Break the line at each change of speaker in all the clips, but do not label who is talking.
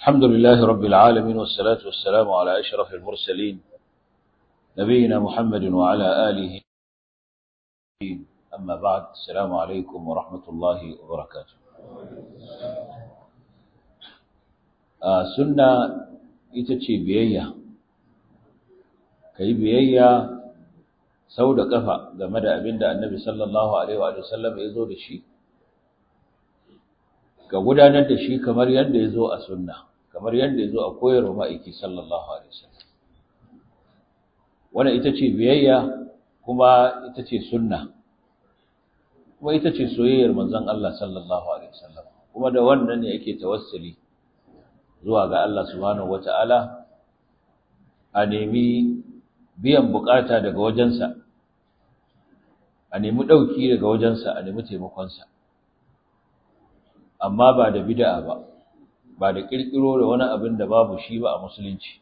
الحمد لله رب العالمين والصلاة والسلام على أشرف المرسلين نبينا محمد وعلى آله أما بعد السلام عليكم ورحمة الله وبركاته آه سنة itace biyayya kai biyayya sau da kafa game da abin da annabi sallallahu alaihi wa sallam ya zo da shi ka gudanar da shi kamar yadda ya zo a sunna kamar yadda ya zo a koyarwa ma'aiki sallallahu alaihi wasallam wannan ita ce biyayya kuma ita ce sunna kuma ita ce soyayyar manzon Allah sallallahu alaihi wasallam kuma da wannan ne yake tawassuli zuwa ga Allah subhanahu wata'ala a nemi biyan bukata daga wajensa a nemi dauki daga wajensa a nemi taimakonsa amma ba da bid'a ba ba da kirkiro da wani abin da babu shi ba a musulunci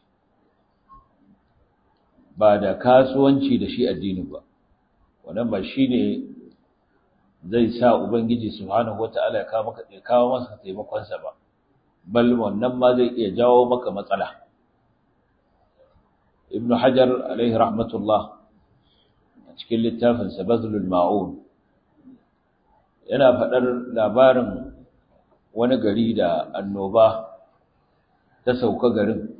ba da kasuwanci da shi addini ba wannan ba shine zai sa ubangiji subhanahu wataala ya kawo maka ya kawo masa taimakon sa ba bal wannan ma zai iya jawo maka matsala ibnu hajar alaihi rahmatullah a cikin littafin sa bazlul ma'un yana faɗar labarin wani gari da annoba ta sauka garin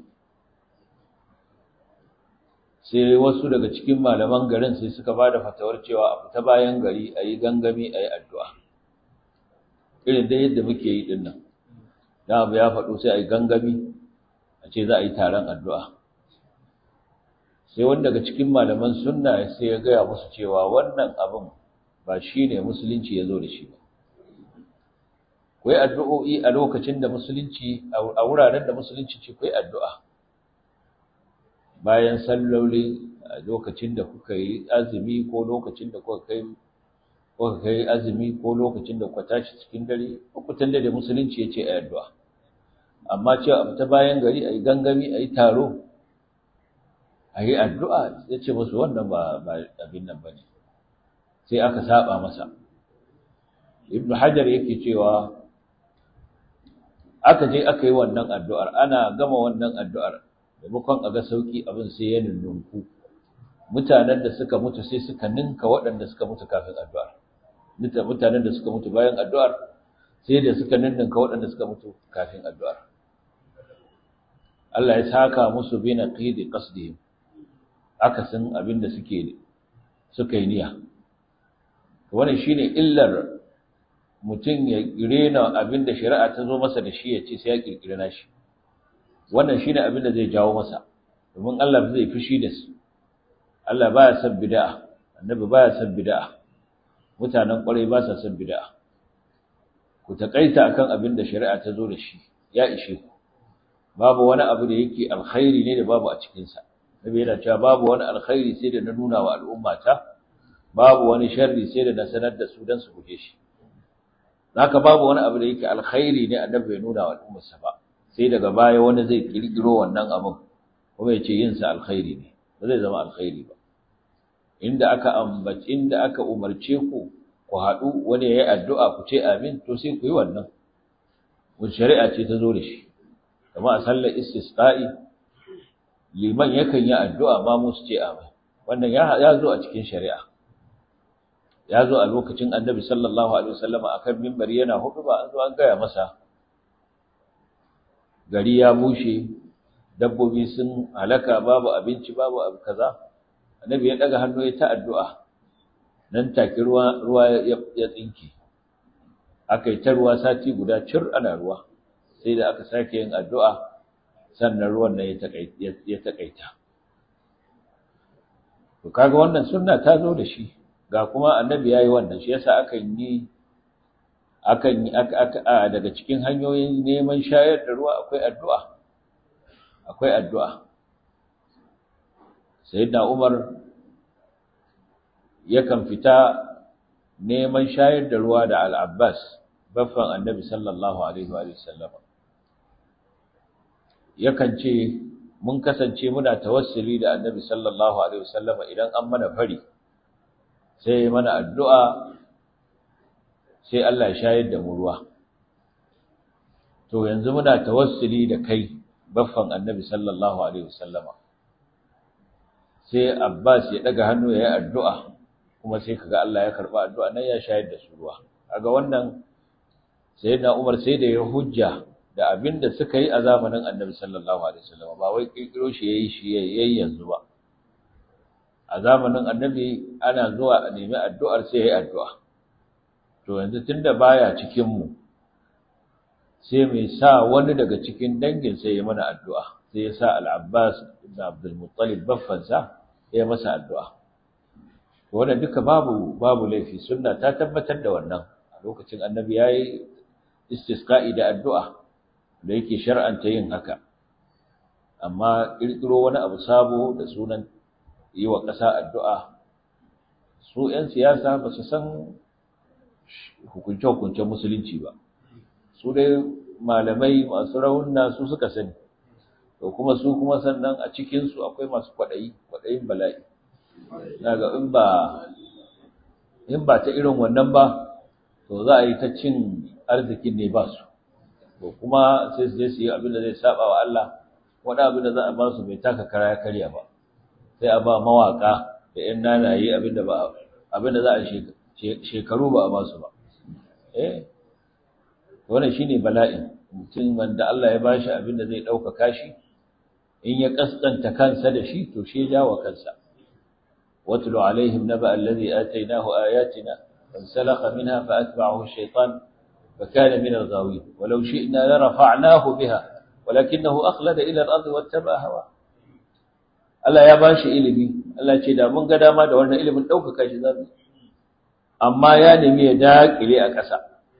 sai wasu daga cikin malaman garin sai suka ba da fatawar cewa a fita bayan gari a yi gangami a yi addu'a irin da yadda muke yi ɗin nan da abu ya faɗo sai a yi gangami a ce za a yi taron addu'a sai wani daga cikin malaman sunna sai ya gaya musu cewa wannan abin ba shi ne musulunci ya zo da shi ba ku yi addu'o'i a lokacin da musulunci a wuraren da musulunci ce ku yi addu'a bayan salloli a lokacin da kuka yi azumi ko lokacin da kuka kai kuka kai azumi ko lokacin da kuka tashi cikin dare lokutan da musulunci ya ce a addu'a amma cewa a fita bayan gari a yi gangami a yi taro a yi addu'a ya ce musu wannan ba abin nan ba ne sai aka saba masa ibnu hajar yake cewa aka je aka yi wannan addu'ar ana gama wannan addu'ar maimakon a ga sauki abin sai ya nunnunku mutanen da suka mutu sai suka ninka waɗanda suka mutu kafin addu'ar mutanen da suka mutu bayan addu'ar sai da suka ninninka waɗanda suka mutu kafin addu'ar Allah ya saka musu bi naqidi qasdihim akasin abin da suke suka yi niyya wannan shine illar mutum ya rena abin da shari'a ta zo masa da shi ya ce sai ya kirkira nashi wannan shine abin da zai jawo masa domin Allah zai fushi da su Allah baya son bid'a annabi baya son bid'a mutanen kwarai ba sa son bid'a ku takaita akan abin da shari'a ta zo da shi ya ishe ku babu wani abu da yake alkhairi ne da babu a cikin sa nabi yana cewa babu wani alkhairi sai da na nuna wa al'ummata babu wani sharri sai da na sanar da su dan su guje shi haka babu wani abu da yake alkhairi ne annabi bai nuna wa al'ummarsa ba sai daga baya wani zai kirkiro wannan abin kuma ya ce yin sa alkhairi ne ba zai zama alkhairi ba inda aka ambaci inda aka umarce ku ku haɗu wani ya yi addu'a ku ce amin to sai ku yi wannan wani shari'a ce ta zo da shi kama a sallar istisqa'i liman yakan yi addu'a ma mu su ce amin wannan ya zo a cikin shari'a ya zo a lokacin annabi sallallahu alaihi wasallama akan minbari yana hudu ba an zo an gaya masa gari ya bushe dabbobi sun halaka babu abinci babu abu kaza annabi ya daga hannu ya ta addu'a nan take ruwa ruwa ya tsinke akai ta ruwa sati guda cir ana ruwa sai da aka sake yin addu'a sannan ruwan nan ya takaita to kaga wannan sunna ta zo da shi ga kuma annabi yayi wannan shi yasa akan yi akan yi daga cikin hanyoyin neman shayar da ruwa akwai addu'a akwai addu'a sayyidina Umar yakan fita neman shayar da ruwa da al-Abbas baffan annabi sallallahu alaihi wa sallam yakan ce mun kasance muna tawassuli da annabi sallallahu alaihi wa sallam idan an mana fari sai mana addu'a sai Allah ya shayar da mu ruwa to yanzu muna tawassuli da kai baffan annabi sallallahu alaihi wasallama sai Abbas ya daga hannu ya yi addu'a kuma sai kaga Allah ya karba addu'a nan ya shayar da su ruwa kaga wannan sayyidina Umar sai da ya hujja da abinda suka yi a zamanin annabi sallallahu alaihi wasallama ba wai kirkiro shi yayi shi yayi yanzu ba a zamanin annabi ana zuwa a nemi addu'ar sai yayi addu'a to yanzu tunda baya cikin mu sai mai sa wani daga cikin dangin sai ya mana addu'a sai ya sa al-Abbas ibn Abdul Muttalib baffansa ya masa addu'a to wannan duka babu babu laifi sunna ta tabbatar da wannan a lokacin annabi yayi istisqa'i da addu'a da yake shar'anta yin haka amma kirkiro wani abu sabo da sunan yi wa ƙasa addu'a su ‘yan siyasa ba su san hukunce-hukuncen musulunci ba su dai malamai masu raunna su suka sani to kuma su kuma sannan a cikinsu akwai masu kwaɗayi kwaɗayin bala'i daga in ba in ba ta irin wannan ba to za a yi ta cin arzikin ne ba su to kuma sai su je su yi abin da zai saba wa Allah wani abin da za a ba su bai taka kara ya karya ba sai a ba mawaka da ‘yan nanaye abinda ba abinda za a shekaru ba a ba su ba eh wannan shine bala'in mutum wanda Allah ya bashi abinda zai ɗaukaka shi in ya kaskanta kansa da shi to shi ya jawo kansa watlu alaihim naba allazi atainahu ayatina fansalakha minha faatba'ahu ash-shaytan fakana min al-ghawin walau shi'na la rafa'nahu biha ولكنه أخلد إلى الأرض واتبع هواه Allah ya bashi ilimi Allah ce da mun ga dama da wannan ilimin ɗaukaka shi zamu amma ya nemi ya daƙile a ƙasa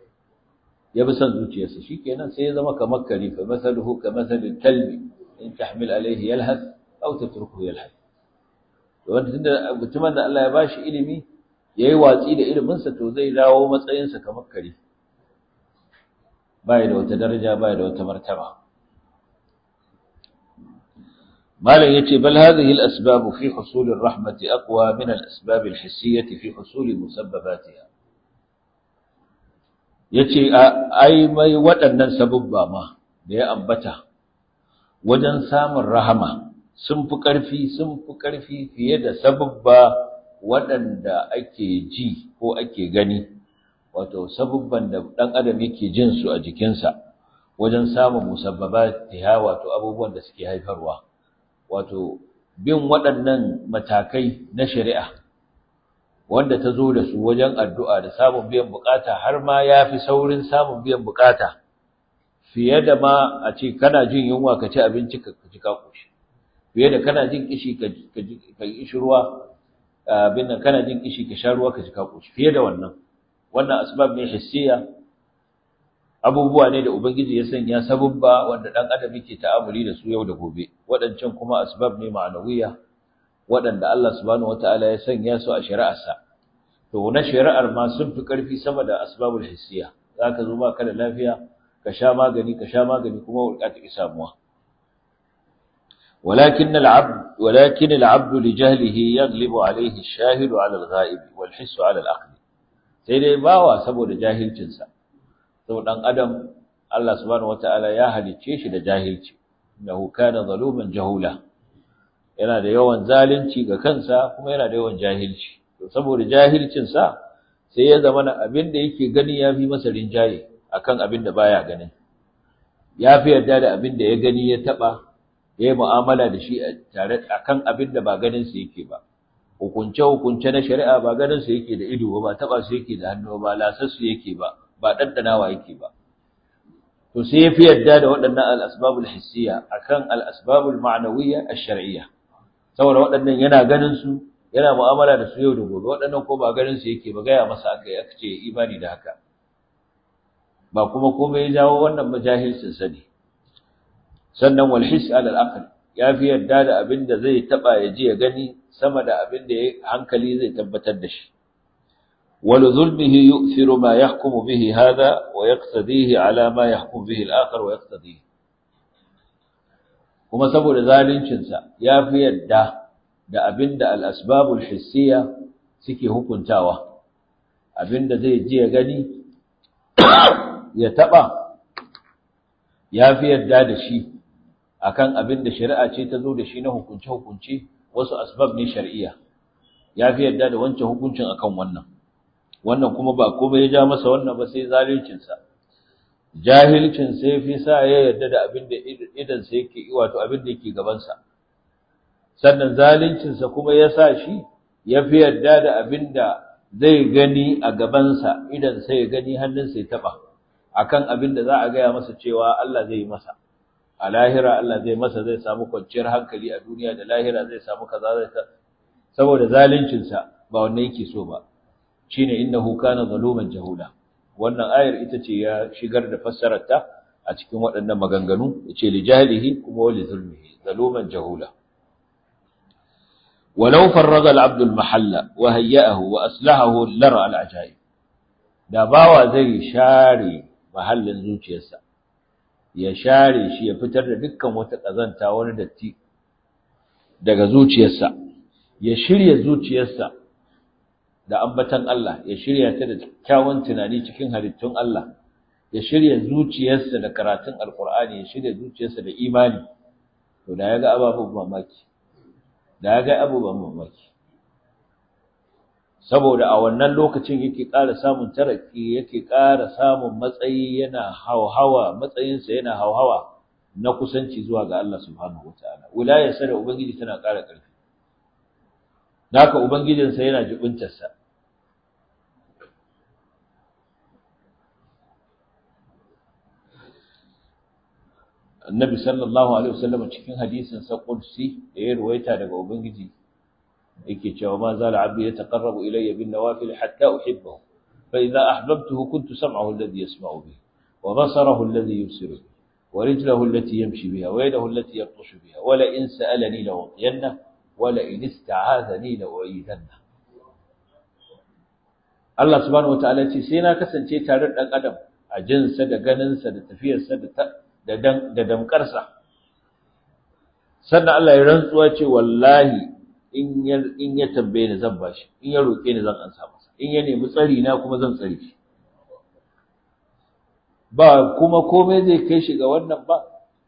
ya bi son zuciyarsa shikenan sai ya zama kamar kare fa masaluhu ka masalil kalbi in tahmil alayhi yalhas aw tatrukuhu yalhas to wanda tunda mutumin da Allah ya bashi ilimi yayi watsi da ilimin sa to zai dawo matsayin sa kamar kare bai da wata daraja bai da wata martaba مالن yace bal hadhihi al-asbab fi husul ar-rahmah aqwa min al-asbab al-hissiyyah fi husul musabbabatiha yace ai mai waɗannan sabubba ma da ya ambata wajen samun rahama sun fi ƙarfi sun fi ƙarfi fiye da sabubba waɗanda ake ji ko ake gani wato sabubban da ɗan adam yake jin su a jikinsa wajen samun musabbabatiha wato abubuwan da suke haifarwa wato bin waɗannan matakai na shari'a wanda ta zo da su wajen addu'a da samun biyan bukata har ma ya fi saurin samun biyan bukata fiye da ma a ce kana jin yunwa ka ci abinci ka ji ka koshi fiye da kana jin kishi ka ji ruwa abin nan kana jin kishi ka sha ruwa ka ji ka koshi fiye da wannan wannan asbab ne hissiya abubuwa ne da ubangiji ya sanya sabubba wanda dan adam yake ta'amuli da su yau da gobe waɗancan kuma asbab ne ma'anawiya waɗanda Allah subhanahu wataala ya sanya su a shari'arsa to na shari'ar ma sun fi ƙarfi sama da asbabul hissiya zaka zo ba ka da lafiya ka sha magani ka sha magani kuma wurka ta samuwa ولكن العبد ولكن العبد لجهله يغلب عليه الشاهد على الغائب والحس على العقل sai dai bawa saboda jahilcinsa sau ɗan adam Allah subhanahu wata'ala ya halicce shi da jahilci innahu kana zaluman jahula yana da yawan zalunci ga kansa kuma yana da yawan jahilci to saboda jahilcin sa sai ya zama na abin da yake gani yafi masa rinjaye akan abin da baya ganin yafi yarda da abin da ya gani ya taba ya yi mu'amala da shi tare akan abin da ba ganin sa yake ba hukunce hukunce na shari'a ba ganin sa yake da ido ba taba su yake da hannu ba lasar su yake ba ba daddanawa yake ba to sai yafi yadda da waɗannan al-asbabul hissiyya akan al-asbabul ma'nawiyya ash-shar'iyya saboda waɗannan yana ganin su yana mu'amala da su yau da gobe waɗannan ko ba ganin su yake ba gaya masa akai aka ce imani da haka ba kuma komai ya jawo wannan majahilcin sa ne sannan wal hiss ala al-aql yafi yadda da abin da zai taba ya ji ya gani sama da abin da hankali zai tabbatar da shi ولظلمه يؤثر ما يحكم به هذا ويقتديه على ما يحكم به الآخر ويقتديه kuma saboda zaluncinsa ya fi yadda da abinda al-asbabul hissiya suke hukuntawa abinda zai ji ya gani ya taba ya fi yarda da shi akan abin da shari'a ce ta zo da shi na hukunce hukunce wasu asbab ne shar'iyya ya fi yarda da wancan hukuncin akan wannan wannan kuma ba komai ya ja masa wannan ba sai zalincin sa jahilcin sai fi sa ya yarda da abin da idan sa yake wato abin da yake gaban sa sannan zalincin sa kuma ya sa shi ya fi yarda da abin da zai gani a gabansa idan sai ya gani hannunsa ya taba akan abin da za a gaya masa cewa Allah zai yi masa a lahira Allah zai masa zai samu kwanciyar hankali a duniya da lahira zai samu kaza zai saboda zalincin sa ba wannan yake so ba shine innahu kana zaluman jahula wannan ayar ita ce ya shigar da fassarar ta a cikin waɗannan maganganu yace li jahilihi kuma li zulmihi zaluman jahula ولو فرغ العبد المحل وهيأه وأصلحه لرى العجائب da bawa zai share mahallin zuciyarsa ya share shi ya fitar da dukkan wata kazanta wani datti daga zuciyarsa ya shirya zuciyarsa da ambatan Allah ya shirya ta da kyawun tunani cikin halittun Allah ya shirya zuciyarsa da karatun alkur'ani ya shirya zuciyarsa da imani to da ya ga ababen mamaki da ya ga abubuwan mamaki saboda a wannan lokacin yake ƙara samun taraki yake ƙara samun matsayi yana hauhawa matsayinsa yana hauhawa na kusanci zuwa ga Allah subhanahu wataala wilayarsa da ubangiji tana ƙara ƙarfi naka ubangijinsa yana jibintarsa annabi sallallahu alaihi wasallam cikin hadisin sa qudsi da ya ruwaita daga ubangiji yake cewa ma zala abdi yataqarrabu ilayya bin nawafil hatta uhibbahu fa idza ahbabtuhu kuntu sam'ahu alladhi yasma'u bihi wa basarahu alladhi yubsiru bihi wa rijluhu allati yamshi biha wa yadahu allati yabtashu biha wa la in sa'alani la utiyanna wa la in ista'azani la u'idanna Allah subhanahu wataala ce sai na kasance tare da dan adam a jinsa da ganinsa da tafiyarsa da da damkarsa sannan Allah ya rantsuwa ce wallahi in ya in ya tambaye ni zan bashi in ya roke ni zan ansa masa in ya nemi tsari na kuma zan tsare shi ba kuma komai zai kai shi ga wannan ba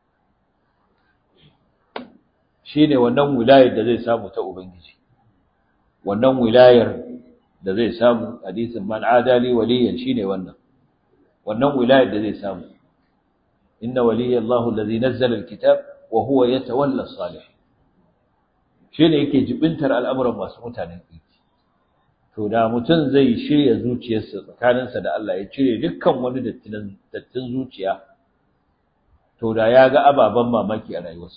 shine wannan wilayar da zai samu ta ubangiji wannan wilayar da zai samu hadisin man adali waliyan shine wannan wannan wilayar da zai samu inna waliyallahu allazi nazzala alkitab wa huwa yatawalla as-salih shine yake jibintar al'amuran masu mutanen kirki to da mutum zai shirya zuciyarsa tsakaninsa da Allah ya cire dukkan wani dattin dattin zuciya to da ya ga ababan mamaki a rayuwarsa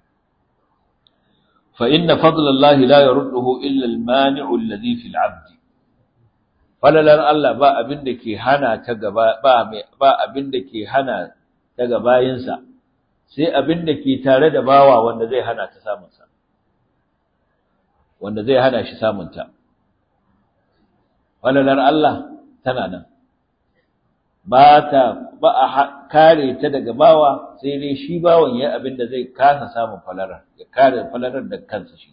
fa inna fadlallahi la yarudduhu illa al-mani'u alladhi fil 'abd falalar Allah ba abin da ke hana ta gaba ba ba abin da ke hana ta gabayinsa sai abin da ke tare da bawa wanda zai hana ta samunsa wanda zai hana shi samunta falalar Allah tana nan ba ta ba a kare ta daga bawa sai dai shi bawan ya abin da zai kasa samun falalar ya kare falalar da kansa shi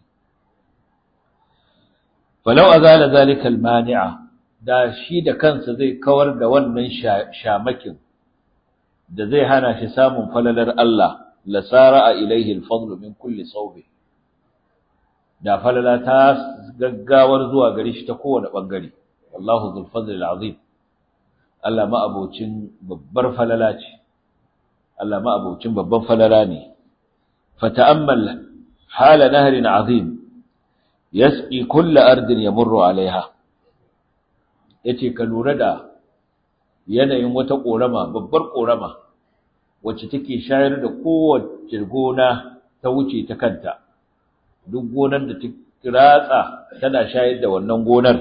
falau azala zalika almani'a da shi da kansa zai kawar da wannan shamakin da zai hana shi samun falalar Allah la sara'a ilaihi al-fadl min kulli sawbi da falala ta gaggawar zuwa gare shi ta kowane bangare wallahu dhul fadl al-azim Allah ma abocin babbar falala ce Allah ma abocin babban falala ne fata'ammal hala nahrin azim yasqi kull ardin yamurru alaiha yace ka lura da yanayin wata korama babbar korama wacce take shayar da kowace gona ta wuce ta kanta duk gonar da ta ratsa tana shayar da wannan gonar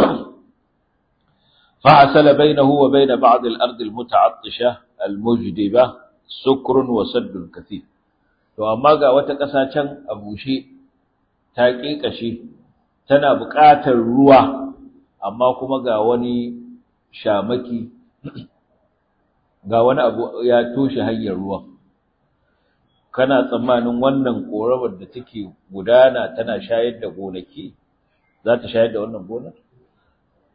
فحصل بينه وبين بعض الأرض المتعطشة المجدبة سكر وسد كثير to amma ga wata ƙasa can a bushe ta ƙiƙashe tana buƙatar ruwa amma kuma ga wani shamaki ga wani abu ya toshe hanyar ruwa kana tsammanin wannan ƙoramar da take gudana tana shayar da gonaki za ta shayar da wannan gonar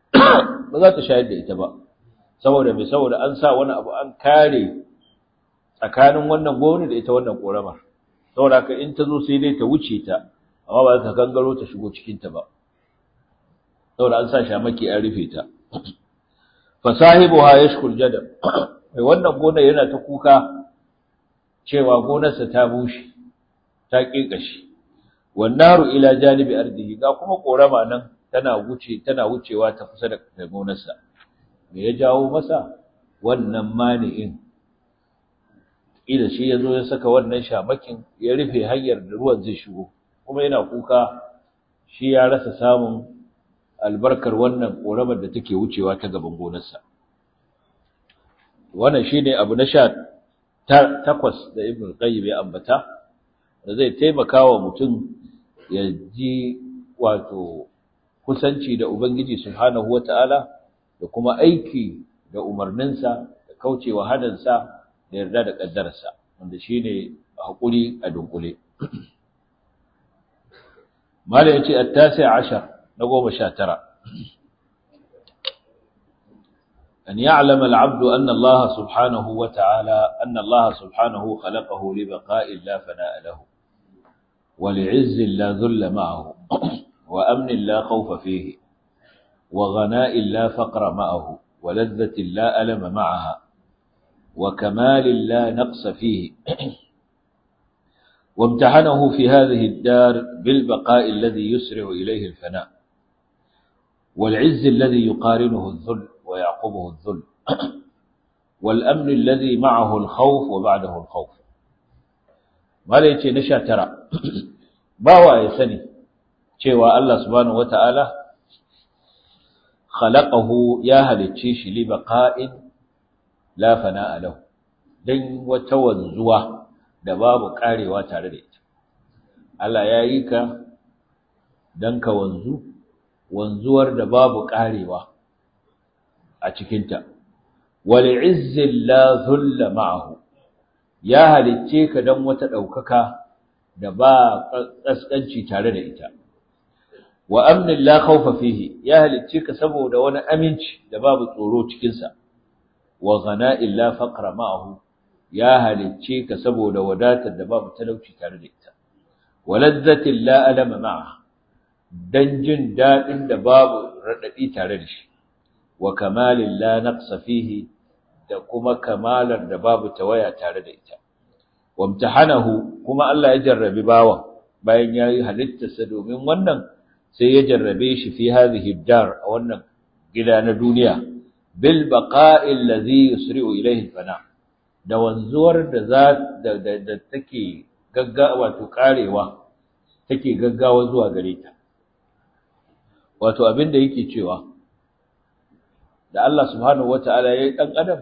ba za ta shayar da ita ba saboda mai saboda an sa wani abu an kare tsakanin wannan gona da ita wannan koramar saboda haka in ta zo sai dai ta wuce ta amma ba za ta gangaro ta shigo cikin ta ba saboda an sa shamaki an rufe ta fa sahibuha yashkul jadab mai wannan gona yana ta kuka cewa gonarsa ta bushe ta ƙiƙashi wannaru ila janibi ardihi ga kuma korama nan tana wuce tana wucewa ta kusa da gonarsa me ya jawo masa wannan mani'in ida shi yazo ya saka wannan shamakin ya rufe hanyar da ruwan zai shigo kuma yana kuka shi ya rasa samun albarkar wannan koramar da take wucewa ta gaban gonarsa wannan shine abu na sha takwas da ibn qayyim ya ambata da zai taimaka wa mutum ya ji wato kusanci da ubangiji subhanahu wataala da kuma aiki da umarninsa da kaucewa hadansa da yarda da kaddararsa wanda shine hakuri a dunkule mala yace at-tasi' ashar na 19 أن يعلم العبد أن الله سبحانه وتعالى أن الله سبحانه خلقه لبقاء لا فناء له ولعز لا ذل معه وأمن لا خوف فيه وغناء لا فقر معه ولذة لا ألم معها وكمال لا نقص فيه وامتحنه في هذه الدار بالبقاء الذي يسرع إليه الفناء والعز الذي يقارنه الذل ويعقبه الذل والأمن الذي معه الخوف وبعده الخوف ما ليتي نشا ترى باوا يسني cewa Allah subhanahu wata'ala khalaqahu ya halicce shi li baqa'in la fana'a lahu dan wata wanzuwa da babu karewa tare da ita Allah ya yi ka dan ka wanzu wanzuwar da babu karewa a cikinta wal izzin la dhulla ma'ahu ya halicce ka dan wata daukaka da ba kaskanci tare da ita wa amnin la khawfa fihi ya halicce ka saboda wani aminci da babu tsoro cikin sa wa ghana'in la faqra ma'ahu ya halicce ka saboda wadatar da babu talauci tare da ita wa ladzatin la alama ma'aha dan jin dadin da babu radadi tare da shi wa kamalin la naqsa fihi da kuma kamalar da babu tawaya tare da ita wamtahanahu kuma Allah ya jarrabi bawan bayan yayi halittarsa domin wannan sai ya jarrabe shi fi hadhihi dar a wannan gida na duniya bil baqa'i allazi yusri'u ilayhi fana da wanzuwar da za da, da, take gaggawa wato karewa take gaggawa zuwa gare ta wato abin da yake cewa da Allah subhanahu wata'ala ya yi ɗan adam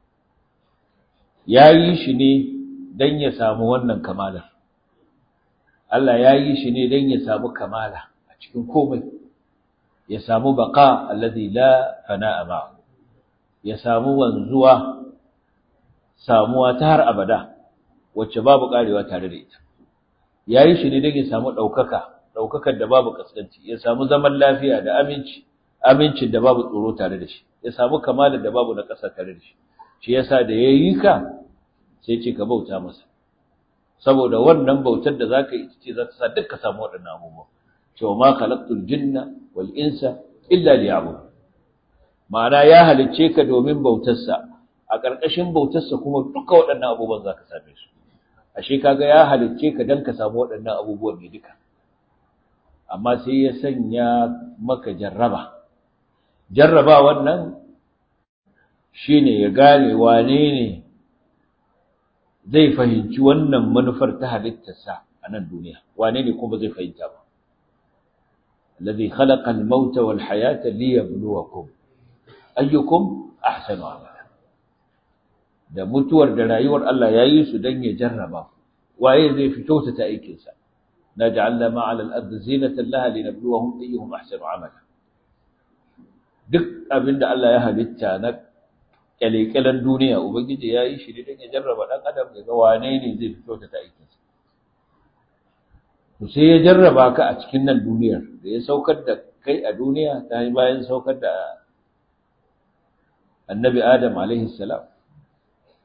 ya yi shi ne don ya samu wannan kamalar Allah ya yi shi ne don ya samu kamala a cikin komai ya samu baka allazi la fana'a ma'ahu ya samu wanzuwa samuwa ta har abada wacce babu karewa tare da ita ya yi shi ne don ya samu ɗaukaka ɗaukakar da babu kaskanci ya samu zaman lafiya da aminci amincin da babu tsoro tare da shi ya samu kamalar da babu na ƙasa tare da shi shi yasa da ya yi ka sai ce ka bauta masa saboda wannan bautar da zaka yi ce za ta sa duk ka samu waɗannan abubuwa cewa ma khalaqtul jinna wal insa illa liya'budun ma'ana ya halicce ka domin bautarsa a ƙarƙashin bautarsa kuma duka waɗannan abubuwan zaka same su ashe kaga ya halicce ka dan ka samu waɗannan abubuwan ne duka amma sai ya sanya maka jarraba jarraba wannan shine ya gane wane ne zai fahimci wannan manufar ta halittarsa a nan duniya wane ne kuma zai fahimta ba alladhi khalaqa al-mauta wal hayata liyabluwakum ayyukum ahsanu amala da mutuwar da rayuwar Allah yayi su dan ya jarraba waye zai fito ta aikin sa naj'alna ma'al al-ard zinatan laha linabluwahum ayyuhum ahsanu amala duk abinda Allah ya halitta na kyalekyalen duniya ubangiji ya yi shi ne don ya jarraba ɗan adam ya ga wane ne zai fito ta ta aikinsa to sai ya jarraba ka a cikin nan duniyar da ya saukar da kai a duniya ta yi bayan saukar da annabi adam alaihi salam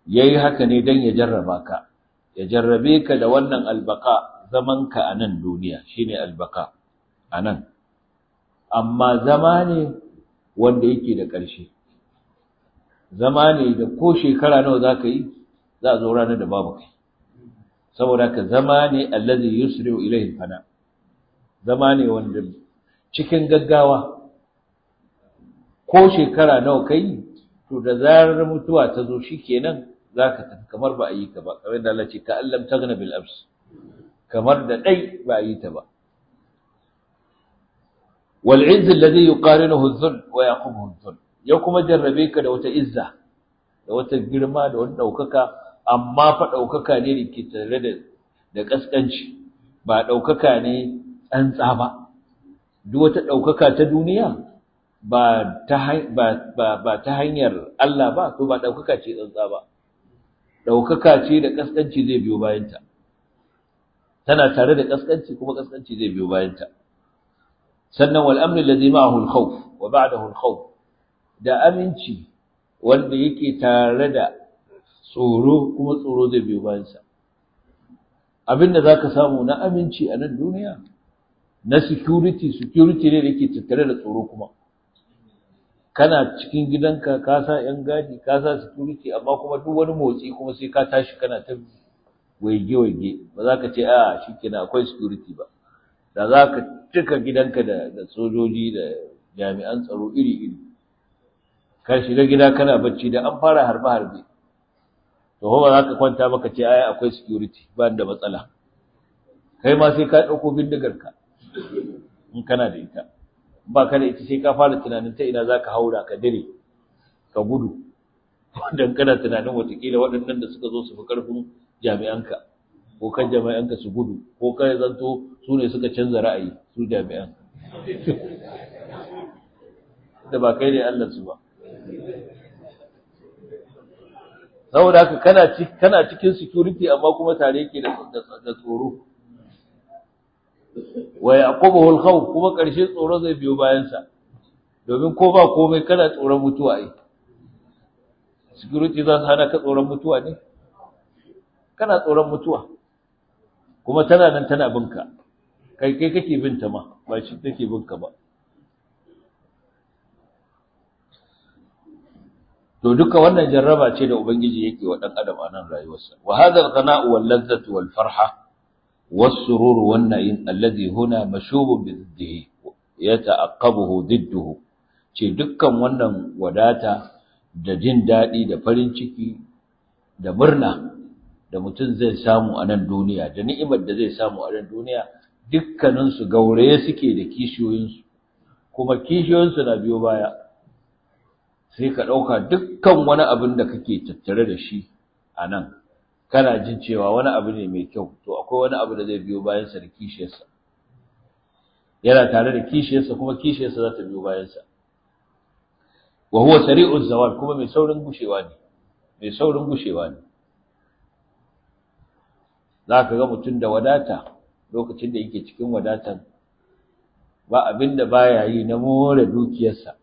yayi haka ne dan ya jarraba ka ya jarrabe ka da wannan albaka zaman ka a nan duniya shine albaka a nan amma zama ne wanda yake da ƙarshe zama ne da ko shekara nawa za ka yi za a zo ranar da babu kai saboda ka zama ne allazi yusri'u ilayhi fana zama ne wanda cikin gaggawa ko shekara nawa kai to da zarar mutuwa ta zo shikenan zaka tafi kamar ba a yi ka ba kamar da Allah ce ka allam tagna bil abs kamar da dai ba a yi ta ba wal izz alladhi yuqarinuhu adh-dhull wa yaqubuhu adh-dhull ya kuma jarrabe ka da wata izza da wata girma da wata daukaka amma fa daukaka ne da ke tare da da kaskanci ba daukaka ne tsantsa ba duk wata daukaka ta duniya ba ta ba ba ta hanyar Allah ba to ba daukaka ce tsantsa ba daukaka ce da kaskanci zai biyo bayanta tana tare da kaskanci kuma kaskanci zai biyo bayanta sannan wal amn alladhi ma'ahu al-khawf wa ba'dahu al-khawf da aminci wanda yake tare da tsoro kuma tsoro zai biyo bayan sa abinda zaka samu na aminci a nan duniya na security security ne da yake tattare da tsoro kuma kana cikin gidanka ka sa yan gadi ka sa security amma kuma duk wani motsi kuma sai ka tashi kana ta waige waige ba za ka ce a shikenan akwai security ba da za ka cika gidanka da da sojoji da jami'an tsaro iri iri ka shiga gida kana bacci da an fara harbe harbe to ba za ka kwanta maka ce ai akwai security ba da matsala kai ma sai ka dauko bindigar ka in kana da ita ba ka da ita sai ka fara tunanin ta ina za ka haura ka dire ka gudu don kana tunanin watakila waɗannan da suka zo su fi ƙarfin jami'anka ko kan jami'anka su gudu ko kai zanto su ne suka canza ra'ayi su jami'an da ba kai ne Allah su ba saboda haka kana kana cikin security amma kuma tare yake da da tsoro wa yaqubuhu al-khawf kuma karshe tsoro zai biyo bayan sa domin ko ba komai kana tsoron mutuwa ai security za su hana ka tsoron mutuwa ne kana tsoron mutuwa kuma tana nan tana binka kai kai kake binta ma ba shi take binka ba to duka wannan jarraba ce da ubangiji yake wa dan adam a nan rayuwarsa wa hadha al-ghana'u wal ladzatu wal farha والسرور والنعيم الذي هنا مشوب بضده يتعقبه ضده ce dukkan wannan wadata da jin daɗi da farin ciki da murna da mutum zai samu a nan duniya da ni'imar da zai samu a nan duniya dukkaninsu gauraye suke da kishiyoyinsu kuma kishiyoyinsu na biyo baya sai ka ɗauka dukkan wani abin da kake tattare da shi a nan kana jin cewa wani abu ne mai kyau to akwai wani abu da zai biyo bayansa da kishiyarsa yana tare da kishiyarsa kuma kishiyarsa za ta biyo bayansa wa huwa sari'u zawal kuma mai saurin gushewa ne mai saurin gushewa ne za ka ga mutum da wadata lokacin da yake cikin wadatan ba abin da baya yi na more dukiyarsa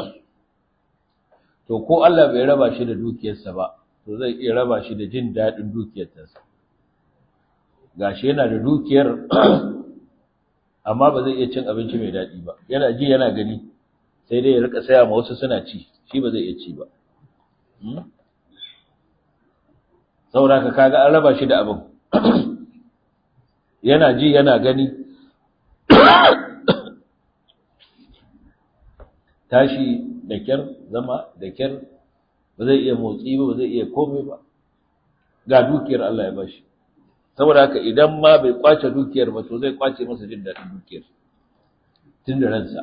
to ko Allah bai raba shi da dukiyarsa ba to zai iya raba shi da jin daɗin dukiyarsa gashi yana da dukiyar amma ba zai iya cin abinci mai daɗi ba yana ji yana gani sai dai ya rika saya ma wasu suna ci shi ba zai iya ci ba saboda ka kaga an raba shi da abin yana ji yana gani tashi da kyar zama da kyar ba zai iya motsi ba ba zai iya komai ba ga dukiyar Allah ya bashi saboda haka idan ma bai kwace dukiyar ba to zai kwace masa jin daɗin dukiyar tun da ransa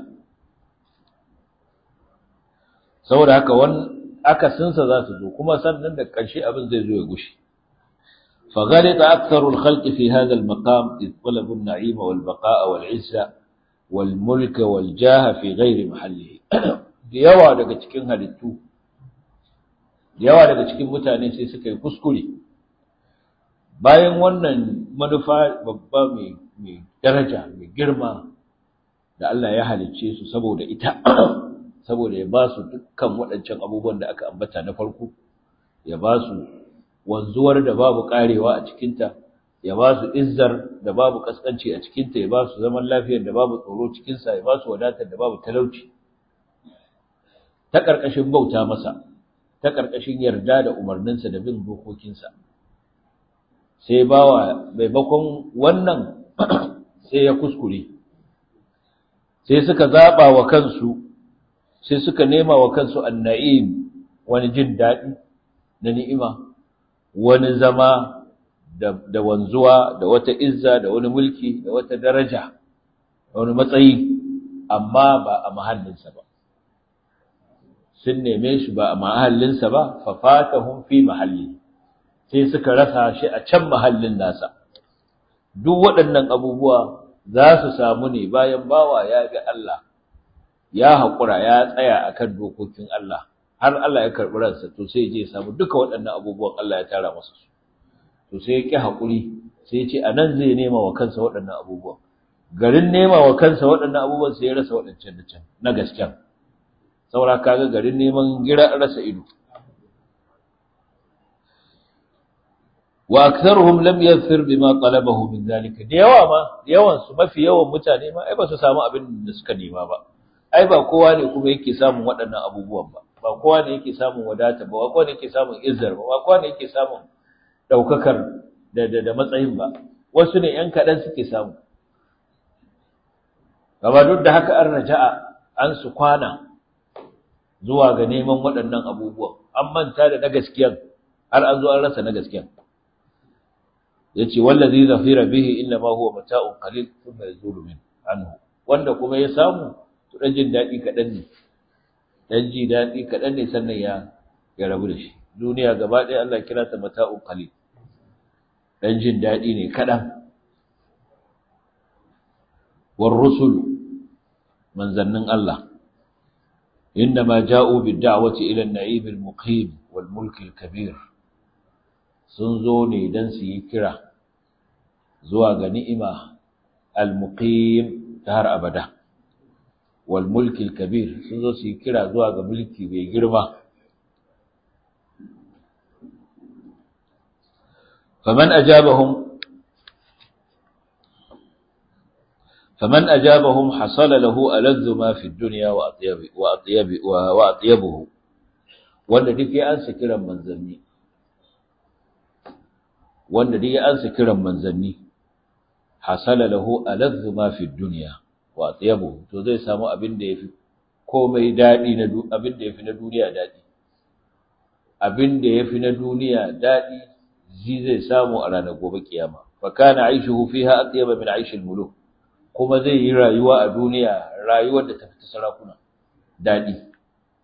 saboda haka wani akasinsa za su zo kuma sannan da ƙarshe abin zai zo ya gushi فغلط أكثر الخلق في هذا المقام إذ طلبوا النعيم والبقاء والعزة والملك والجاه في غير محله yawa daga cikin halittu yawa daga cikin mutane sai suka yi kuskure bayan wannan manufa babba mai mai daraja mai girma da Allah ya halicce su saboda ita saboda ya ba su dukkan waɗancan abubuwan da aka ambata na farko ya ba su wanzuwar da babu karewa a cikinta ya ba su izzar da babu kaskanci a cikinta ya ba su zaman lafiyar da babu tsoro cikinsa ya ba su wadatar da babu talauci ta ƙarƙashin bauta masa ta ƙarƙashin yarda da umarninsa da bin dokokinsa sai bawa maimakon wannan sai ya kuskure sai suka zaɓa wa kansu sai suka nema wa kansu anna'im wani jin daɗi na ni'ima wani zama da wanzuwa da wata izza da wani mulki da wata daraja da wani matsayi amma ba a mahallinsa ba sun neme shi ba a mahallinsa ba fafatahum fi mahalli sai suka rasa shi a can mahallin nasa duk waɗannan abubuwa za su samu ne bayan bawa ya ga Allah ya haƙura ya tsaya akan dokokin Allah har Allah ya karɓi ransa to sai je samu duka waɗannan abubuwan Allah ya tara masa su to sai ya ƙi haƙuri sai ya ce a nan zai nema wa kansa waɗannan abubuwan garin nema wa kansa waɗannan abubuwan sai ya rasa waɗancan da can na gasken saura kaga garin neman gira rasa ido wa aktharuhum lam yaghfir bima talabahu min zalika da yawa ma yawan su mafi yawan mutane ma ai ba su samu abin da suka nema ba ai ba kowa ne kuma yake samun waɗannan abubuwan ba ba kowa ne yake samun wadata ba ba kowa ne yake samun izzar ba ba kowa ne yake samun daukakar da da, da matsayin ba wasu ne yan kaɗan suke samu gaba duk da haka an raja'a an su kwana zuwa ga neman waɗannan abubuwan an manta da na gaskiyan har an zo an rasa na gaskiyan yace wallazi zafira bihi inna ma huwa mata'un qalil thumma yazulu min anhu wanda kuma ya samu to dan jin dadi kadan ne dan ji dadi kadan ne sannan ya ya rabu da shi duniya gaba ɗaya Allah kira ta mata'un qalil dan jin dadi ne kadan war rusul manzannin Allah إنما جاءوا بالدعوة إلى النعيم المقيم والملك الكبير سنزوني دنسي كرا زواج نئمة المقيم تهر أبدا والملك الكبير سنزوسي كرا زواج ملكي بيجرمة فمن أجابهم فمن أجابهم حصل له ألذ ما في الدنيا وأطيب وأطيب وأطيبه wanda duk ya ansa kiran manzanni wanda duk ya ansa kiran manzanni hasala lahu aladhu ma fi dunya wa atyabu to zai samu abin da yafi komai dadi na abin da yafi na duniya dadi abin da yafi na duniya dadi zai zai samu a ranar gobe kiyama fa kana aishuhu fiha atyaba min aishi muluk kuma zai yi rayuwa a duniya rayuwar da ta fita sarakuna daɗi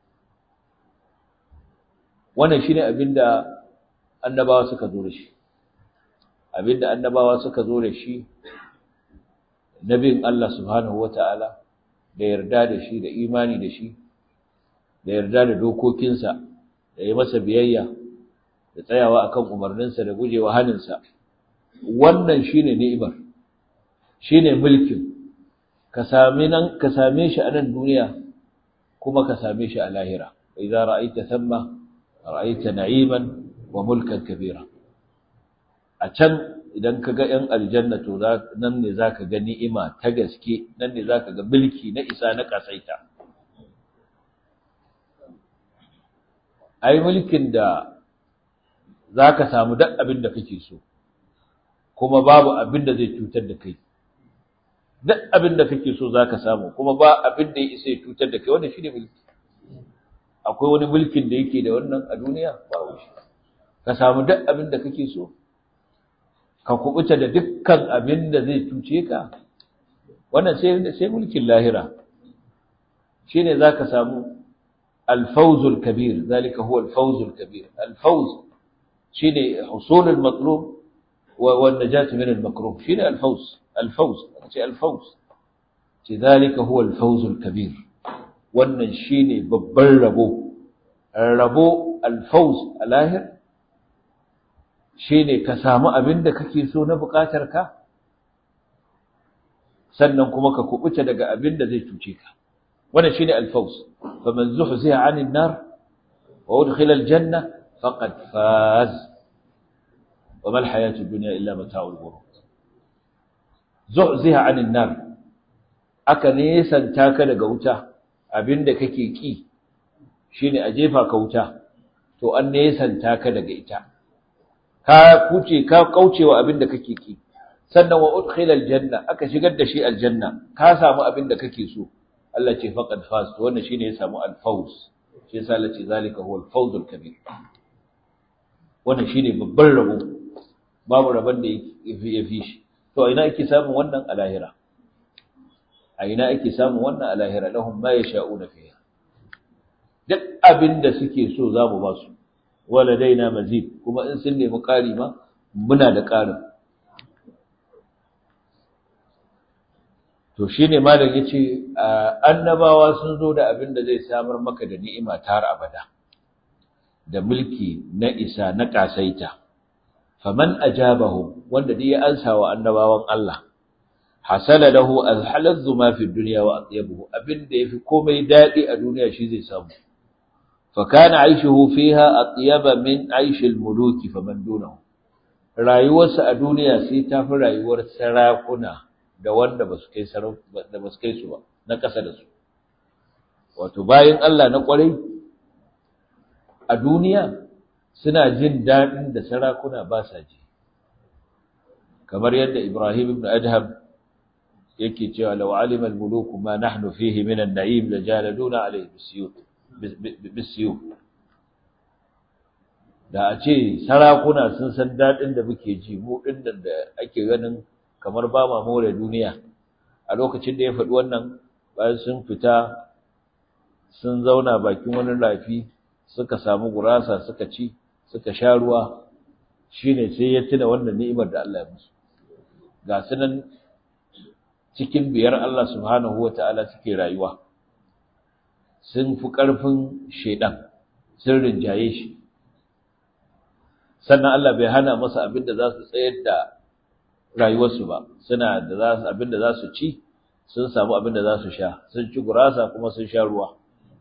wannan shine abinda annabawa suka zo da shi abinda annabawa suka zo da shi nabin Allah subhanahu wata'ala da yarda da shi da imani da shi da yarda da dokokinsa da yi masa biyayya da tsayawa akan umarninsa da gujewa haninsa wannan shine ni'imar shine mulkin ka same nan ka same shi a nan duniya kuma ka same shi a lahira idza ra'aita thamma ra'aita na'iman wa mulkan kabira a can idan ka ga yan aljanna to nan ne zaka ga ni'ima ta gaske nan ne zaka ga mulki na isa na kasaita ai mulkin da zaka samu duk abin da kake so kuma babu abin da zai cutar da kai duk abin da kake so zaka samu kuma ba abin da ya isa ya cutar da kai wannan shine mulki akwai wani mulkin da yake da wannan a duniya babu shi ka samu duk abin da kake so ka kubuta da dukkan abin da zai cuce ka wannan sai sai mulkin lahira shine zaka samu الفوز الكبير ذلك هو الفوز الكبير الفوز شيء حصول المطلوب والنجاة من المكروه شيء الفوز الفوز الفوز ذلك هو الفوز الكبير wannan shine babban rabo rabo alfauz alahir shine ka samu abin da kake so na bukatar ka sannan kuma ka kubuta daga abin da zai cuce ka wannan shine alfauz faman zuhziha 'anil nar wa udkhila aljanna faqad faz wa mal hayatu dunya illa mata'ul ghurur zuhziha 'anil nar aka nesanta ka daga wuta abinda kake ki shine a jefa ka wuta to an nesanta ka daga ita ka kuce ka kaucewa abinda kake ki sannan wa udkhila aljanna aka shigar da shi aljanna ka samu abinda kake so Allah ce faqad faz to wannan shine ya samu alfawz shi yasa Allah ce zalika huwa alfawzul kabir wannan shine babban rabo babu rabon da ya fi shi to a ina ake samun wannan a lahira a ina ake samun wannan a lahira lahum ma yasha'una fiha duk abin da suke so za mu ba su waladaina mazid kuma in sun nemi ƙari ma muna da ƙarin to shine malam yace annabawa sun zo da abin da zai samar maka da ni'ima tar abada da mulki na isa na kasaita faman ajabahum wanda dai ya ansa wa annabawan Allah hasala lahu alhalazzu ma fi dunya wa atyabuhu abinda yafi komai dadi a duniya shi zai samu fa kana aishuhu fiha atyaba min aish almuluki faman dunahu rayuwarsa a duniya sai ta fi rayuwar sarakuna da wanda basu kai da basu kai su ba na kasa da su wato bayan Allah na kwarai a duniya suna jin daɗin da sarakuna ba sa ji kamar yadda Ibrahim ibn Adham yake cewa law alima al-muluku ma nahnu fihi min an-na'im la jaladuna alayhi bisiyuf bisiyuf da a ce sarakuna sun san daɗin da muke ji mu din da ake ganin kamar ba ma more duniya a lokacin da ya faɗi wannan bayan sun fita sun zauna bakin wani rafi suka samu gurasa suka ci suka sha ruwa shine sai ya tuna wannan ni'imar da Allah ya musu ga sunan cikin biyar Allah subhanahu wata'ala suke rayuwa sun fi ƙarfin shedan sun rinjaye shi sannan Allah bai hana masa abin da za su tsayar da rayuwarsu ba suna da za su abin da za su ci sun samu abin da za su sha sun ci gurasa kuma sun sha ruwa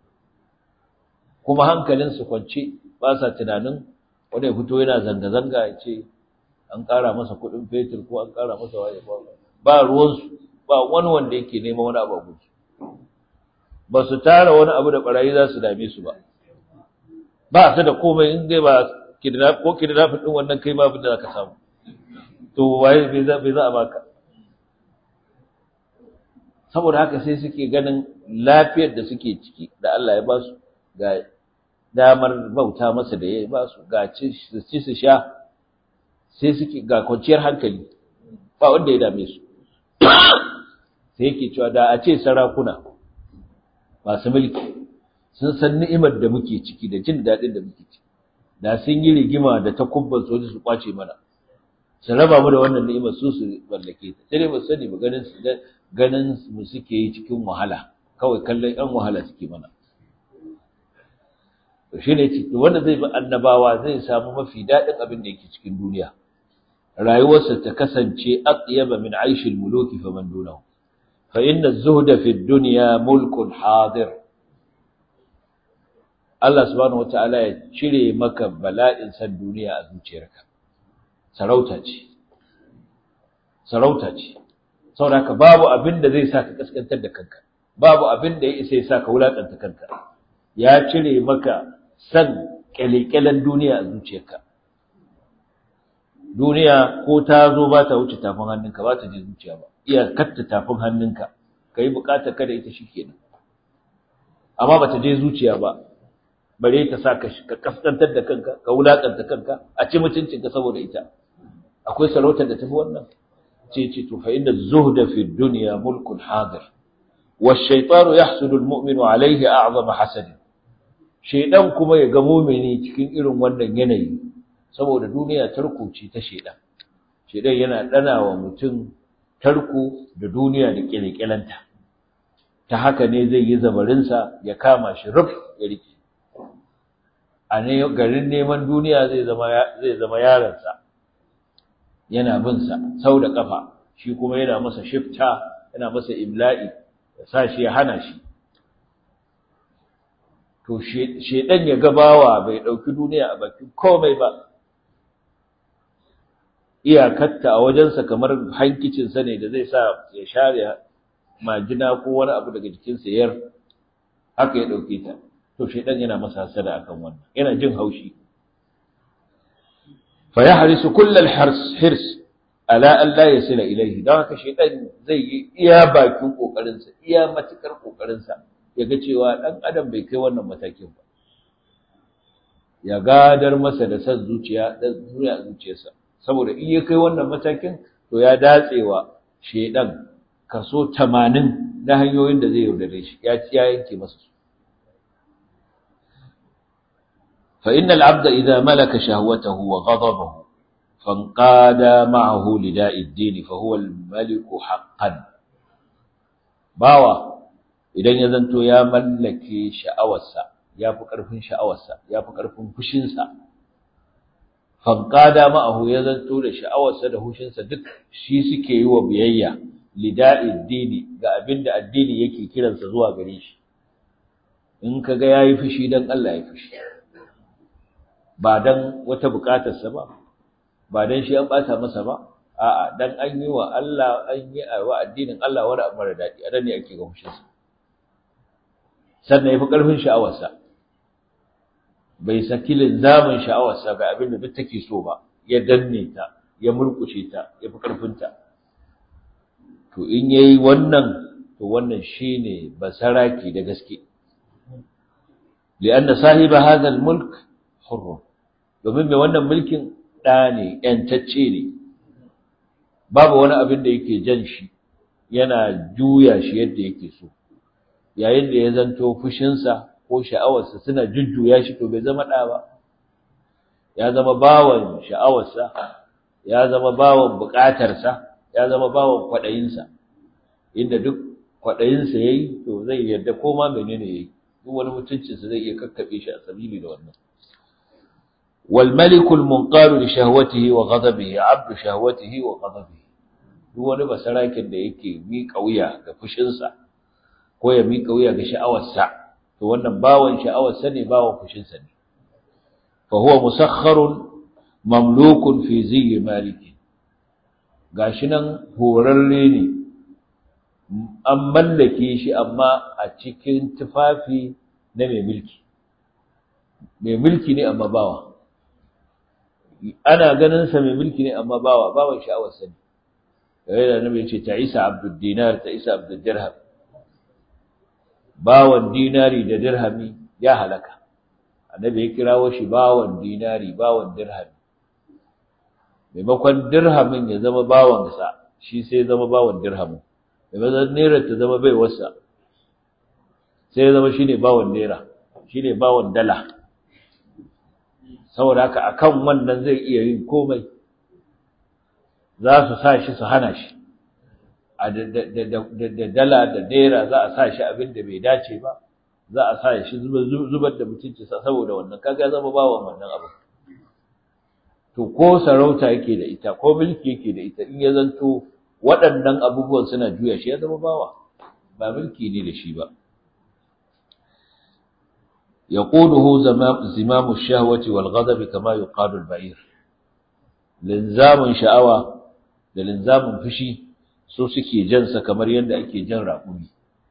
kuma hankalinsu kwance ba sa tunanin wanda ya fito yana zanga-zanga ya ce an ƙara masa kuɗin fetur ko an ƙara masa waye ba ruwansu ba wani wanda yake neman wani abu a gudu ba su tara wani abu da ɓarayi za su dame su ba ba su da komai in dai ba ko kidnapping ɗin wannan kai ma abin da za ka samu to waye bai za a baka saboda haka sai suke ganin lafiyar da suke ciki da Allah ya ba su ga damar bauta masa da ya ba su ga ci su sha sai suke ga kwanciyar hankali ba wanda ya dame su sai yake cewa da a ce sarakuna masu mulki sun san ni'imar da muke ciki da jin daɗin da muke ciki da sun yi rigima da takubban soji su kwace mana su raba mu da wannan ni'imar su su mallake ta sai dai ba sani ba ganin su ganin mu suke yi cikin wahala kawai kallon yan wahala suke mana to shine ce wanda zai bi annabawa zai samu mafi daɗin abin da yake cikin duniya rayuwarsa ta kasance atyaba min aishil muluki faman dunahu fa inna az-zuhda fi ad-dunya mulkun hadir Allah subhanahu wataala ya cire maka bala'in san duniya a zuciyarka sarauta ce sarauta ce saboda babu abin da zai saka kaskantar da kanka babu abin da ya isa ya saka wulakanta kanka ya cire maka san kyalekyalen duniya a zuciyarka duniya ko ta zo ba ta wuce tafin hannunka ba ta je zuciya ba iya katta tafin hannunka ka yi bukatar kada ita shi kenan amma ba ta je zuciya ba bare ta sa ka kaskantar da kanka ka wulakanta kanka a ci mutuncinka saboda ita akwai sarautar da tafi wannan ce ce to fa inna zuhda fi dunya mulkun hadir والشيطان يحسد المؤمن عليه أعظم حسد shaidan kuma ya ga mumini cikin irin wannan yanayi saboda duniya tarko ce ta shaidan shaidan yana dana wa mutum tarko da duniya da kirkiranta ta haka ne zai yi zabarinsa ya kama shi ruf ya rike a ne garin neman duniya zai zama zai zama yaransa yana bin sa sau da kafa shi kuma yana masa shifta yana masa imla'i ya sa shi ya hana shi to shedan ya gabawa bai dauki duniya a bakin komai ba iyakarta a wajensa kamar hankicinsa ne da zai sa ya share majina ko wani abu daga jikinsa yar haka ya ɗauke ta to shaidan yana masa hasada akan wannan yana jin haushi fa yahrisu kullal hirs hirs ala an la yasila ilayhi dan haka shaidan zai yi iya bakin kokarin sa iya matukar kokarin sa yaga cewa dan adam bai kai wannan matakin ba ya gadar masa da san zuciya da zuciya zuciyarsa saboda in ya kai wannan matakin to ya datsewa shaidan kaso 80 na hanyoyin da zai yaudare shi ya ci ya yanke masa su فإن العبد إذا ملك شهوته وغضبه فانقاد معه لداء الدين فهو الملك حقا باوا idan ya zanto ya mallake sha'awarsa ya fi ƙarfin sha'awarsa ya fi ƙarfin fushinsa fanqada ma'ahu ya zanto da sha'awarsa da hushinsa duk shi suke yi wa biyayya lida'id dini ga abinda addini yake kiransa zuwa gare shi in kaga yayi fushi dan Allah ya fushi ba dan wata bukatarsa ba ba dan shi an bata masa ba a'a dan an yi wa Allah an yi wa addinin Allah wani abu mara dadi a ne ake ga mushinsa sannan yafi karfin sha'awarsa bai saki linzamin sha'awarsa ga abin da duk take so ba ya danne ta ya murkushe ta yafi karfin ta to in yayi wannan to wannan shine basaraki da gaske لأن صاحب هذا الملك حر domin mai wannan mulkin ɗa ne ‘yantacce ne babu wani abin da yake jan shi yana juya shi yadda yake so yayin da ya zanto fushinsa ko sha'awarsa suna jujjuya shi to bai zama ɗa ba ya zama bawan sha'awarsa ya zama bawan buƙatarsa ya zama bawan kwaɗayinsa inda duk kwaɗayinsa ya yi to zai yarda ko ma menene ya yi duk wani mutuncinsa zai iya kakkaɓe shi a sabili da wannan والملك المنقاد لشهوته وغضبه عبد شهوته وغضبه duk wani basarakin da yake miƙa wuya ga fushinsa ko ya miƙa wuya ga sha'awarsa to wannan bawan sha'awarsa ne bawan fushinsa ne fa huwa musakharun mamlukun fi ziyyi maliki gashi nan horarre ne an mallake shi amma a cikin tufafi na mai mulki mai mulki ne amma bawa ana ganin sa mai mulki ne amma bawa bawan sha'awar sa ne yayin da annabi ya ce ta Isa abdud dinar ta Isa abdud dirham bawan dinari da dirhami ya halaka annabi ya kirawo shi bawan dinari bawan dirhami maimakon dirhamin ya zama bawan sa shi sai zama bawan dirhamin maimakon naira ta zama bai wasa sai ya zama shine bawan naira shine bawan dala saboda haka akan wannan zai iya yin komai za su sa shi su hana shi a da dala da naira za a sa shi abin da bai dace ba za a sa shi zubar da mutunci saboda wannan kaga ya zama bawan wannan abu to ko sarauta yake da ita ko mulki yake da ita in ya zanto waɗannan abubuwan suna juya shi ya zama bawa ba mulki ne da shi ba يقوده زمام الشهوة والغضب كما يقال البعير لنزام شعوى لنزام فشي so suke jansa kamar yadda ake jan raƙumi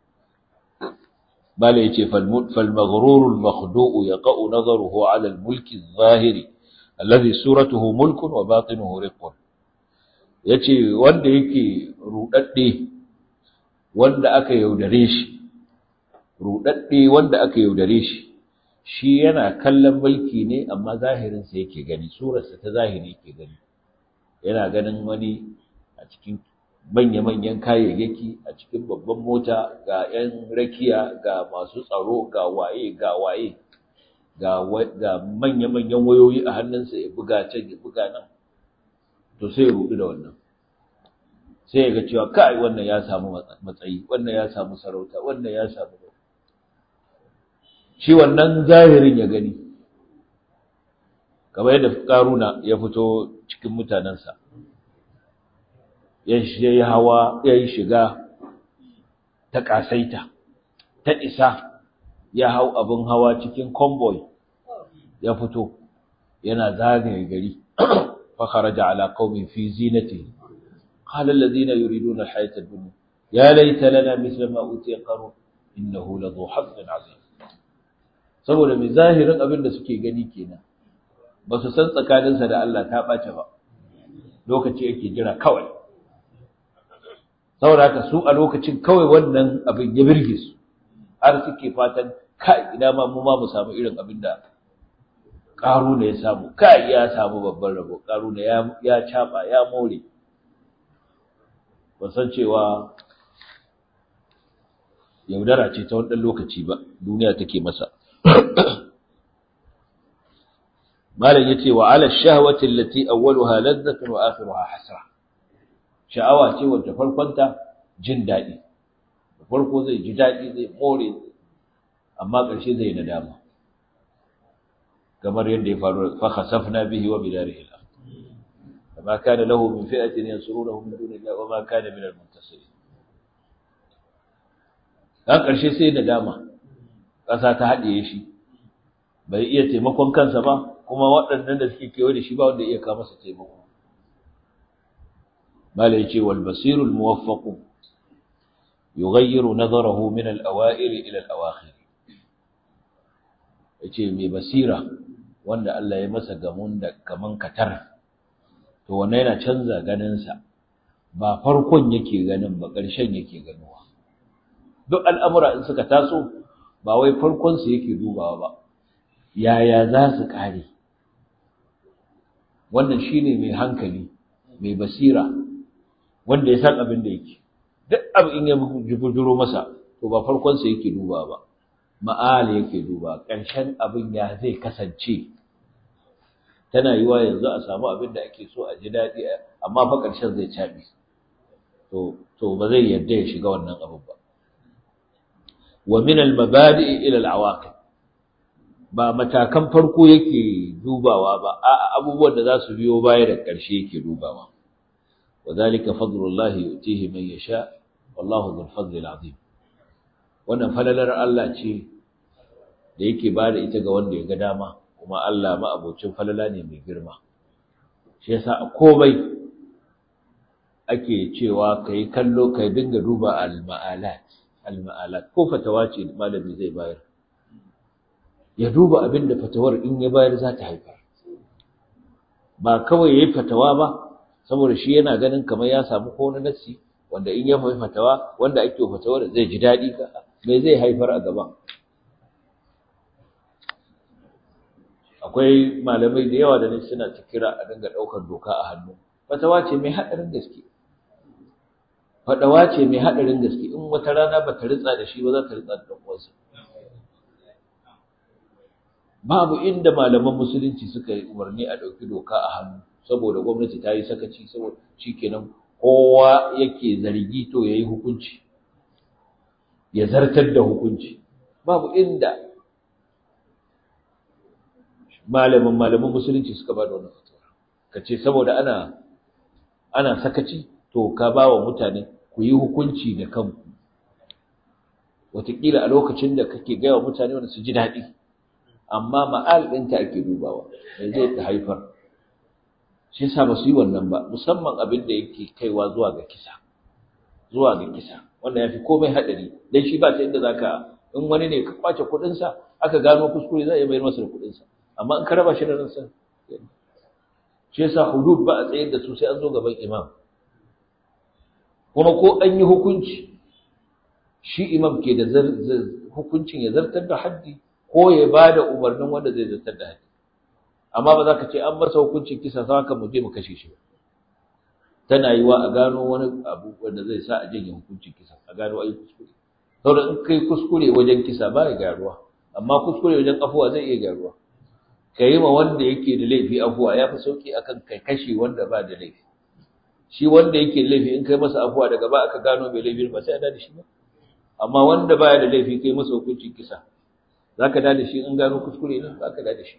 bala yace fal maghrur al makhdu'u yaqa'u nadharuhu 'ala al mulk al zahiri alladhi suratuhu mulkun wa batinuhu riqqun yace wanda yake rudadde wanda aka yaudare shi rudadde wanda aka yaudare shi shi yana kallon mulki ne amma zahirinsa yake gani surarsa ta zahiri yake gani yana ganin wani a cikin manya-manyan kayayyaki a cikin babban mota ga 'yan rakiya ga masu tsaro ga waye ga waye ga manya-manyan wayoyi a hannunsa ya buga can ya buga nan to sai ya rudu da wannan sai ya ga cewa kai wannan ya samu matsayi wannan ya samu sarauta wannan ya samu shi wannan zahirin ya gani kamar yadda karuna ya fito cikin mutanensa ya yi hawa ya yi shiga ta ƙasaita ta isa ya hau abin hawa cikin convoy ya fito yana zagaye gari fa kharaja ala qaumin fi zinatihi qala alladhina yuriduna alhayata ad-dunya ya laita lana mithla ma utiya qarun innahu ladhu hazzin azim saboda mai zahirin abin da suke gani kenan ba su san tsakaninsa da Allah ta ɓace ba lokaci yake jira kawai saboda haka su a lokacin kawai wannan abin ya birge su har suke fatan kai ina ma mu ma mu samu irin abin da ƙaru ya samu kai ya samu babban rabo ƙaru ya ya caba ya more ba san cewa yaudara ce ta wani lokaci ba duniya take masa malam yace wa ala shahwati allati awwaluha ladhatun wa akhiruha hasra sha'awa ce wacce farkonta jin dadi farko zai ji dadi zai more amma ƙarshe zai nadama kamar yadda ya faru fa khasafna bihi wa bidarihi al-ard kama kana lahu min fi'atin yansurunahu min dunillahi wa ma kana min al-muntasirin dan ƙarshe sai nadama ƙasa ta haɗiye shi bai iya taimakon kansa ba kuma waɗannan da suke kewaye da shi ba wanda iya kawo masa taimako mala yace wal basirul muwaffaq yughayyiru nadarahu min al awa'ir ila al awakhir yace mai basira wanda Allah ya masa gamun da kaman katar to wannan yana canza ganin sa ba farkon yake ganin ba ƙarshen yake ganuwa duk al'amura in suka taso ba wai farkon su yake dubawa ba yaya za su kare wannan shine mai hankali mai basira wanda ya san abin da yake duk abu in ya bujuro masa to ba farkon sa yake duba ba ma'al yake duba ƙarshen abin ya zai kasance tana yiwa yanzu a samu abin da ake so a ji daɗi amma fa ƙarshen zai caɓe to to ba zai yarda ya shiga wannan abin ba wa min al-mabadi ila al-awaqib ba matakan farko yake dubawa ba a abubuwan da za su biyo baya da ƙarshe yake dubawa wadhalika fadlullahi yutihi man yasha wallahu dhul fadli azim wannan falalar Allah ce da yake bada ita ga wanda ya ga dama kuma Allah ma abocin falala ne mai girma shi yasa a komai ake cewa kai kallo kai dinga duba al-ma'alat al-ma'alat ko fatawa ce malami zai bayar ya duba abin da fatawar in ya bayar za ta haifar ba kawai ya yi fatawa ba saboda shi yana ganin kamar ya samu ko wani nassi wanda in ya mai fatawa wanda ake fatawar zai ji daɗi ka me zai haifar a gaba akwai malamai da yawa da ne suna ta kira a dinga ɗaukar doka a hannu fatawa ce mai haɗarin gaske fadawa ce mai haɗarin gaske in wata rana ba ta ritsa da shi ba za ta ritsa da ɗan uwansa babu inda malaman musulunci suka yi umarni a ɗauki doka a hannu saboda gwamnati ta yi sakaci saboda shikenan kowa yake zargi to ya yi hukunci ya zartar da hukunci babu inda malaman malaman musulunci suka ba da wannan fatawa ka ce saboda ana ana sakaci to ka ba wa mutane ku yi hukunci da kanku wataƙila a lokacin da kake gaya wa mutane wanda su ji daɗi amma ma'al ɗinta ake dubawa mai zai ta haifar shi yasa ba su yi wannan ba musamman abin da yake kaiwa zuwa ga kisa zuwa ga kisa wanda ya fi komai haɗari dan shi ba ta inda za ka in wani ne ka kwace kuɗinsa aka gano kuskure za a iya bayar masa da kuɗinsa amma in ka raba shi da ransa shi yasa hudud ba a tsayar da su sai an zo gaban imam kuma ko an yi hukunci shi imam ke da hukuncin ya zartar da haddi ko ya ba da umarnin wanda zai zartar da haddi amma ba za ka ce an masa hukuncin kisa sa haka mu je mu kashe shi tana yi wa a gano wani abu wanda zai sa a janye hukuncin kisa a gano ayi kuskure saboda in kai kuskure wajen kisa ba ya gyaruwa amma kuskure wajen afuwa zai iya gyaruwa ka yi ma wanda yake da laifi afuwa ya fi sauki akan kai kashe wanda ba da laifi shi wanda yake da laifi in kai masa afuwa daga ba aka gano mai laifi ba sai a da shi ba amma wanda baya da laifi kai masa hukuncin kisa zaka da shi in gano kuskure ne ba ka da shi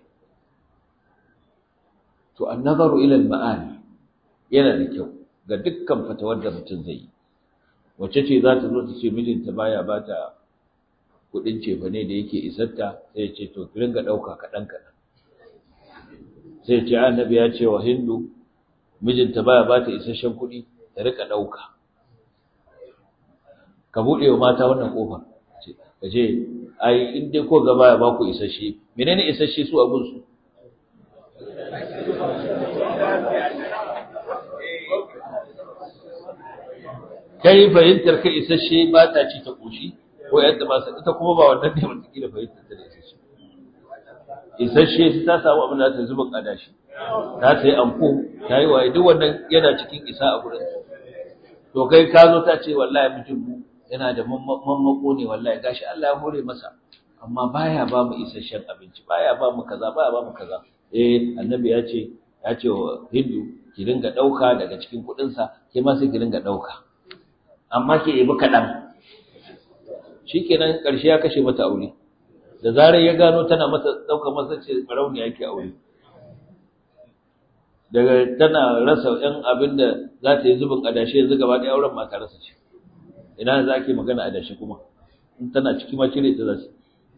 to an-nazaru ila al-ma'ani yana da kyau ga dukkan fatawar da mutum zai yi wacce ce za ta zo ta ce mijinta baya ba ta kuɗin cefane da yake isarta sai ya ce to ki ringa ɗauka kaɗan kaɗan sai ce annabi ya ce wa hindu mijinta baya ba ta isasshen kuɗi ta rika ɗauka ka buɗe wa mata wannan ƙofar ka ce ai in dai ko gaba ya ba ku isasshe menene isasshe su abun su kai fahimtar ka isasshe ba ta ci ta koshi ko yadda ba sa ita kuma ba wannan ne wata kila fahimtar ta da isasshe isasshe ta samu abin da ta zuba kadashi ta sai anko ta yi waye duk wannan yana cikin isa a gurin to kai ka zo ta ce wallahi mutum mu yana da mammako ne wallahi gashi Allah ya hore masa amma baya ba mu isasshen abinci baya ba mu kaza baya ba mu kaza eh annabi ya ce ya ce wa hindu ki dinga dauka daga cikin kudin sa ke ma sai ki dinga dauka amma ke yi kaɗan shikenan karshe ya kashe mata aure da zarar ya gano tana mata dauka masa ce barauni yake aure daga tana rasa ɗan abin da za ta yi zubin adashi yanzu gaba ɗaya auren mata rasa ce ina za ke magana adashi kuma in tana ciki ma cire ta za su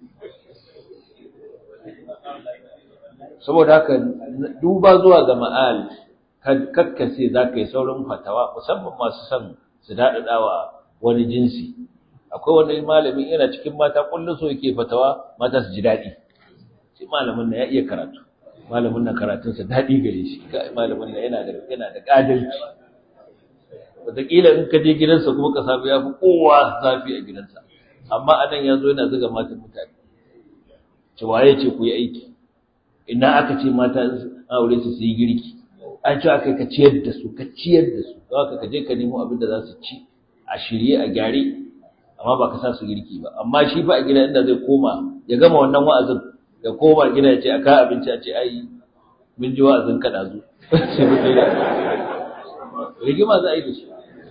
saboda haka duba zuwa ga ma'al kakkase za ka yi saurin fatawa musamman masu son su daɗaɗawa wani jinsi akwai wani malamin yana cikin mata kullum so yake fatawa mata su ji daɗi sai malamin na ya iya karatu malamin na karatunsa daɗi gare shi malamin na yana da yana da ƙadalci wataƙila in ka je gidansa kuma ka samu ya fi kowa zafi a gidansa amma anan ya zo yana zuga matan mutane ce waye ce ku yi aiki ina aka ce mata aure su su yi girki an ce aka ka ciyar da su ka ciyar da su za ka je ka nemo abin da za su ci a shirye a gyare amma ba ka sa su girki ba amma shi fa a gida inda zai koma ya gama wannan wa'azin ya koma gida ya ce a kawo abinci a ce ai mun ji wa'azin ka ɗazu sai mu kai rigima za a yi da shi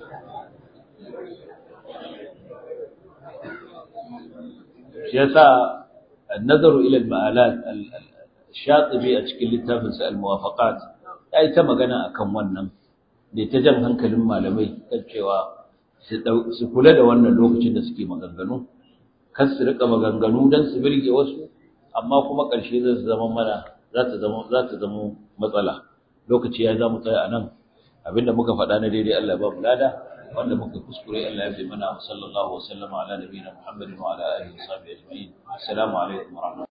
shi yasa النظر إلى المآلات الشاطبي أشكل littafin sa al-muwafaqat yayi ta magana akan wannan da ta jan hankalin malamai kan cewa su kula da wannan lokacin da suke maganganu kar su rika maganganu dan su birge wasu amma kuma ƙarshe zai zama mana za ta zama za ta zama matsala lokaci ya zamu tsaya anan abinda muka faɗa na daidai Allah ya ba mu lada wanda muka kuskure Allah ya bi mana sallallahu wa sallama ala nabiyina Muhammadin wa ala alihi wa sahbihi ajma'in assalamu alaikum wa rahmatullahi